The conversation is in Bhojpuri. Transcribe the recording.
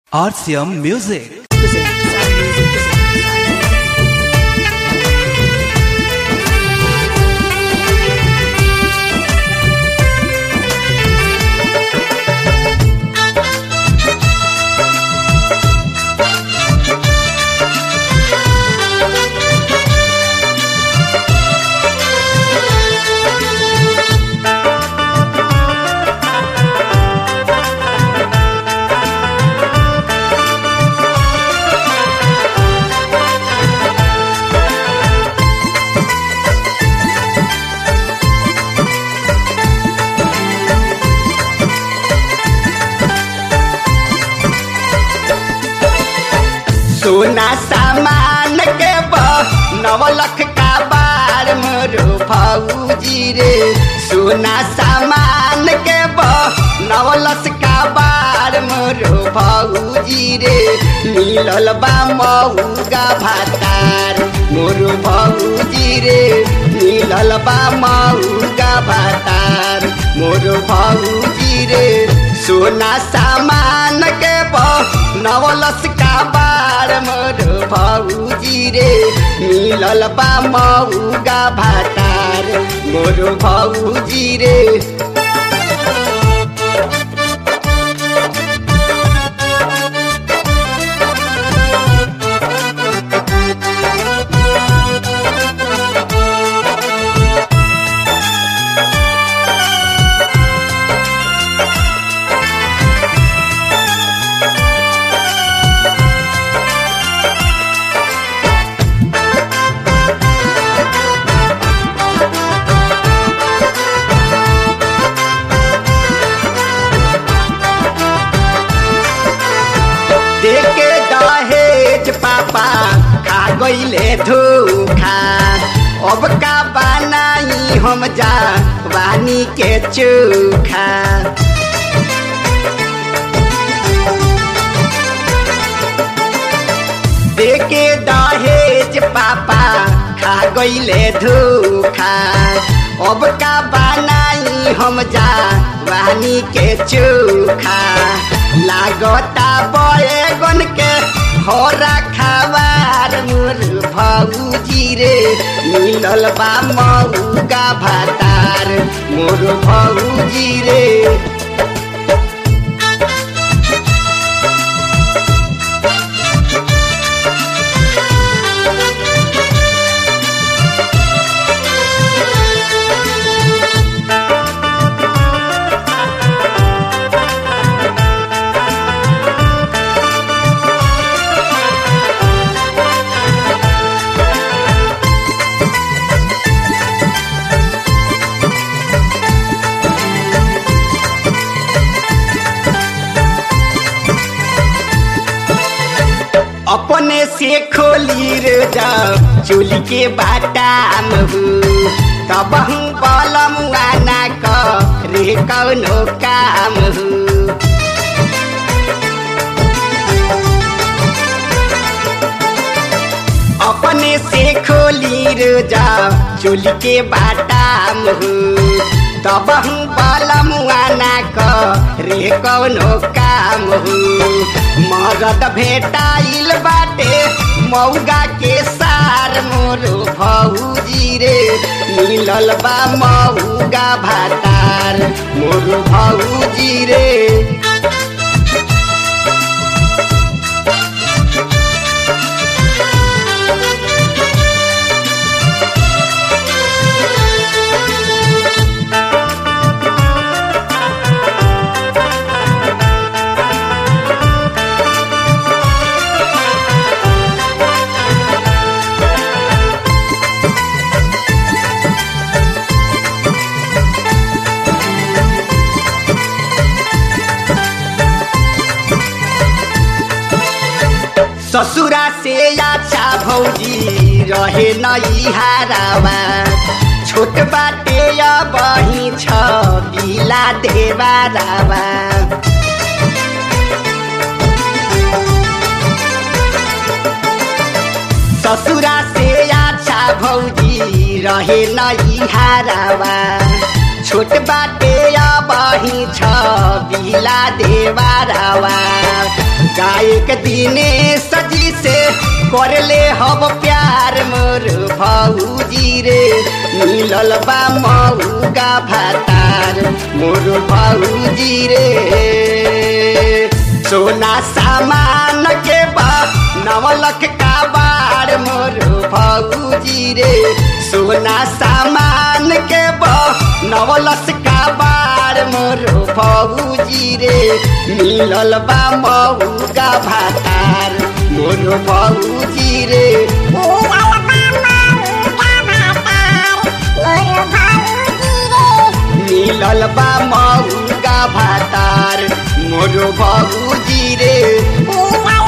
RCM Music. सोना सामान के नवलख का बार मोरो भौजी रे सोना सामान के नवलख का बार मोरो भौजी रे मिलल बा मऊगा भातार मोरो भौजी रे मिलल बा मऊगा भातार मोरो भौजी रे सोना सामान के नवलस का बार मोर भौजी रे मिलल बा मऊगा भातार मोर भौजी रे देके दहेज पापा खा गईले धोखा अब का बनाई हम जा वानी के चोखा देके दहेज पापा खा गईले धोखा अब का बनाई हम जा वानी के चोखा लागता बैगन के होरा खावार मोर भौजी रे मिलल बा मऊगा भातार मोर भौजी रे अपने से खोली रे जा चोली के बाटाम हु तब हूँ बलम आना क रे कौनो काम हु अपने से खोली रे जा चोली के बाटाम हु तब हूँ बलम आना क रे कौनो काम हु मरद भेटाइल बाटे मौगा के सार मोरो भौजी रे मिलल बा मऊगा भातार मोरो भौजी रे ससुरा से अच्छा भौजी रहे नई हारावा छोट बाटे बही छ बिला देवारावा ससुरा से अच्छा भौजी रहे नई हारावा छोट बाटे बही छ बिला देवारावा गायक दिने सजी से करले हब प्यार मोर भौजी रे मिलल बा मऊगा भातार मोर भौजी रे सोना सामान के बा नवलख का बार मोर भौजी रे सोना सामान के बा नवलस का बार मोर भौजी रे मिलल बा मऊगा भातार मोर भौजी रे मिलल बा मऊगा भातार मोर भौजी रे Oh,